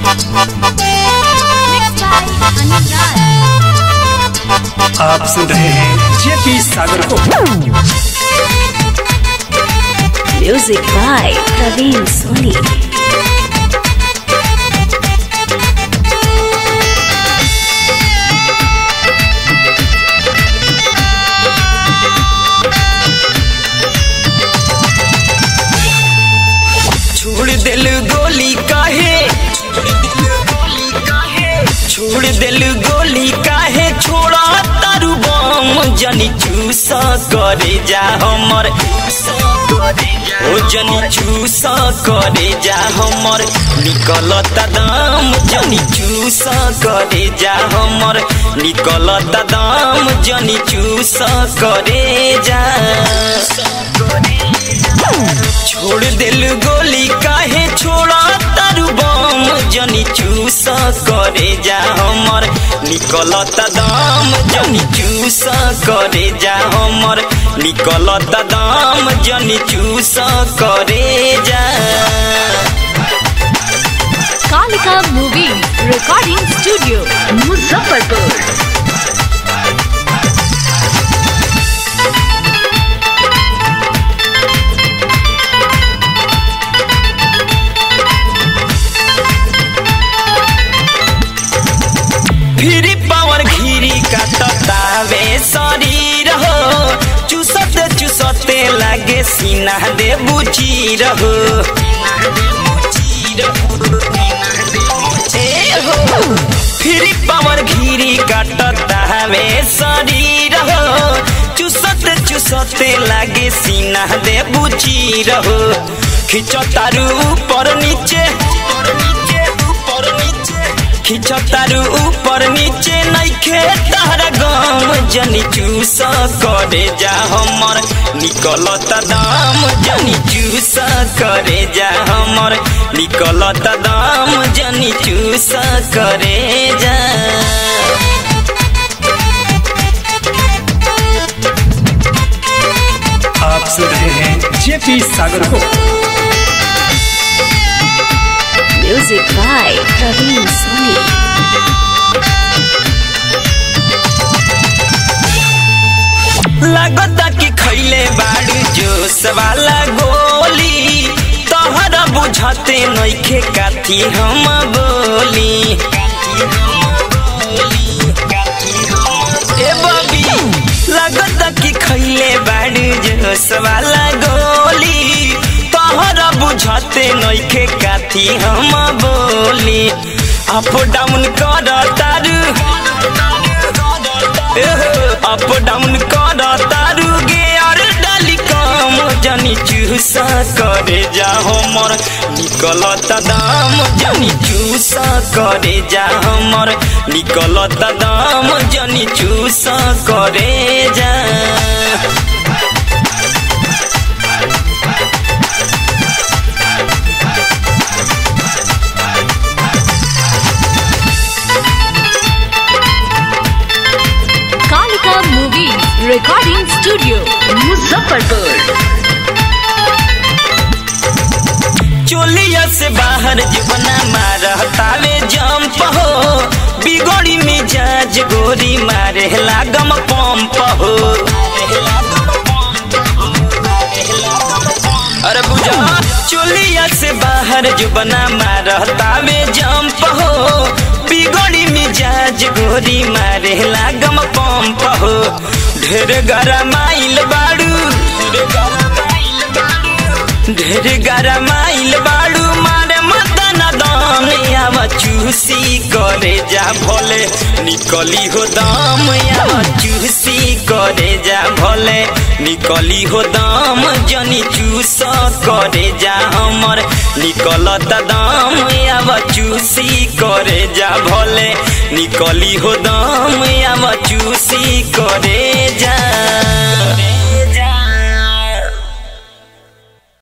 Mixed by Anurag. आप सुन रहे हैं जेपी सागर को Music by Praveen Soni. छोड़ दिल गोली काहे छोड़ दिल गोली काहे छोड़ा तारू बम जनी चूसा करे जा हमर ओ जनी चूसा करे जा हमर निकलता दाम जनी चूसा करे जा हमर निकलता दाम जनी चूसा करे जा छोड़ दिल गोली काहे छोड़ा तारू बम जनी चूसा करे जा हमर निकलता दाम जनी चूसा करे जा हमर निकलता दाम जनी चूसा करे जा Kalika Movie Recording Studio. Muzaffarpur. फिर पावर घिरी काटतावे शरीर हो चुसत चुसते लागे सीना दे बुची रहो ए हो फिर पावर घिरी काटतावे शरीर हो चुसत चुसते लागे सीना दे बुची रहो खिंचो तारू ऊपर नीचे ऊपर नीचे खिंचो तारू ऊपर नीचे नइखे तारा गम जनी चूसा करे जा हमर निकलता दाम जनी चूसा करे जा हमर निकलता दाम जनी चूसा करे जा आप सुन रहे हैं जेपी सागर को Music by Praveen Soni. लगता कि खैले बाड़ू जोश वाला गोली तोहरा बुझते नइखे काथी हम बोली ए बबी लगता कि खैले बाड़ू जोश वाला गोली तोहरा बुझते नइखे काथी हम बोली अप डाउन कर तारू अप डाउन कर तारू गे और डाली कम जनी चूसा करे जा हमर निकलता दाम जनी चूसा करे जा हमर निकलता दाम जनी चूसा करे जा Kalika Movie Recording Studio. Muzaffarpur. चोलिया से बाहर जुबना मारतावे जंप हो बिगड़ी मिजाज गोरी मारे लागम पंप हो अरे बुझा चोलिया से बाहर जुबना मारतावे जंप हो बिगड़ी मिजाज गोरी मारे लागम पंप हो ढेर गरमाइल बाड़ू ढेर गरमाइल बाड़ू ढेर गरमाइल बाड़ू मारे मदन दाम आवा चूसी करे जा भोले निकली हो दाम आवा चूसी करे जा भोले निकली हो दाम जनी चूस करे जा हमर निकलत दाम आवा चूसी करे जा भोले निकली हो दाम आवा चूसी करे